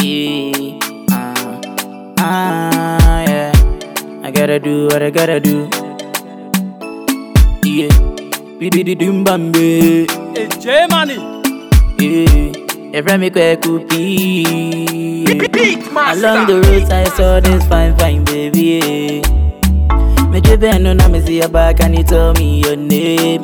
Yeah, uh, ah, yeah. I gotta do what I gotta do. Yeah, bidi dum bambe. Hey, J Money. Yeah, every me kwe kupi. Beat Along the roads I saw this fine, fine baby. Yeah. Me driven no now me see your back and you tell me your name.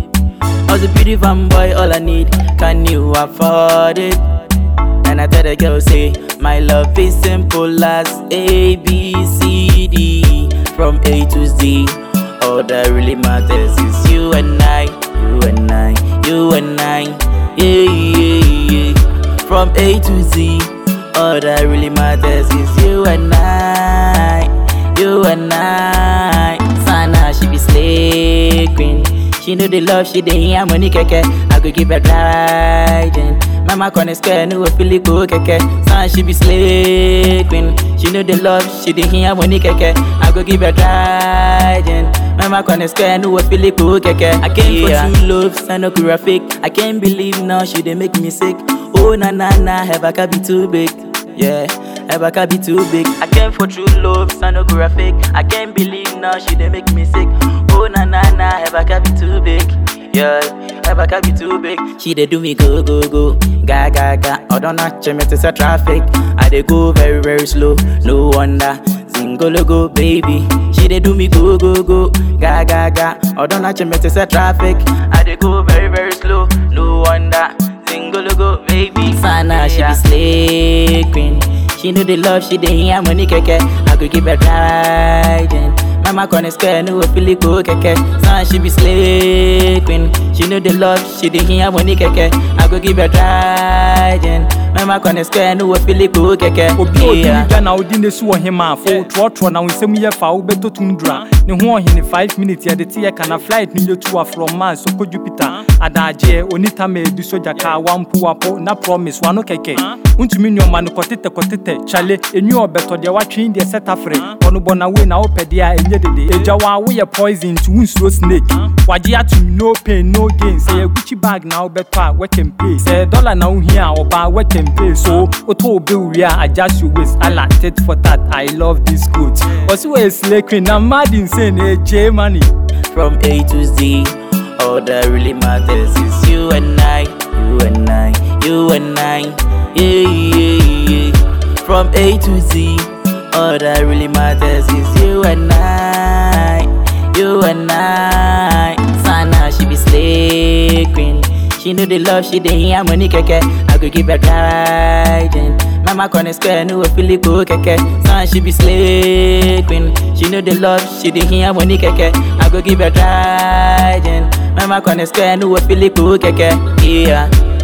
I was a pretty fun boy, all I need. Can you afford it? And I tell the girl, say, my love is simple as A, B, C, D, from A to Z. All that really matters is you and I, you and I, you and I, yeah, yeah, yeah. From A to Z, all that really matters is you and I, you and I. Sana, she be slay queen. She know the love, she dey hear money keke. I go give her riding. Mama corner square, no feel it go keke. Son, she be slay queen. She know the love, she dey hear money keke. I go give her riding. Mama corner square, no feel it go keke. I came for two loves, I no graphic. I can't believe now she dey make me sick. Oh na na na, Hebaka be too big. Yeah, Hebaka be too big. I came for true love, sonographic. I can't believe now she dey make me sick. Oh na na na, Hebaka be too big. Yeah, Hebaka be too big. She dey do me go go go, ga ga ga. I don't know, me to say traffic. I dey go very very slow, no wonder. Zingolo go baby, she dey do me go go go, ga ga ga. I don't know, me to say traffic. I dey go very very slow, no wonder. Zingolo go baby. Sana, she be slay queen. She know the love, she dey hear money keke. I could give her riding. Mama corner square, no feel it go keke. Sana, she be slay queen. She know the love, she dey hear money keke. I could give her riding. Mama corner square, no feel it go keke. obi a odi ne dwa na wodi ne so wɔ hema a fo trɔtrɔ na wo nsɛm yɛ fa wobɛtɔ tundra ne ho ɔhene 5 minutes yɛde te yɛ kana flight no yɛtu a from mars sɔkɔ jupiter adagyeɛ onita ma adi sogya kaa wampo wapo na promise wano kɛkɛ wontumi nneɔma no kɔtetɛ kɔtetɛ kyale ɛnwi ɔbɛtɔ deɛ watwee deɛ sɛ tafere ɔno bɔ na wei na wopɛ deɛ a ɛnyɛ dede ɛgya wɔ a woyɛ poison nti wonsuro snake wagye atom no pain no gain sɛ yɛ gucci bag na wobɛtɔ a wɛkɛmpee sɛ dollar na wohia a ɔbaa wɛkɛmpee so wotɔ wo bill wie a adjust your waist ala tit for tat i love this coat ɔse wɔyɛ slay queen na mad insane ɛgye money from A to Z. All that really matters is you and I, you and I, you and I. Yeah, yeah, yeah. From A to Z. All that really matters is you and I, you and I. Sana, she be slay queen. She know the love, she dey hear money keke. I could give her riding. Mama corner square, no feel it go keke. Son, she be slay queen. She know the love, she dey hear money keke. I go give her riding. Mama corner square, no feel it go keke. Yeah.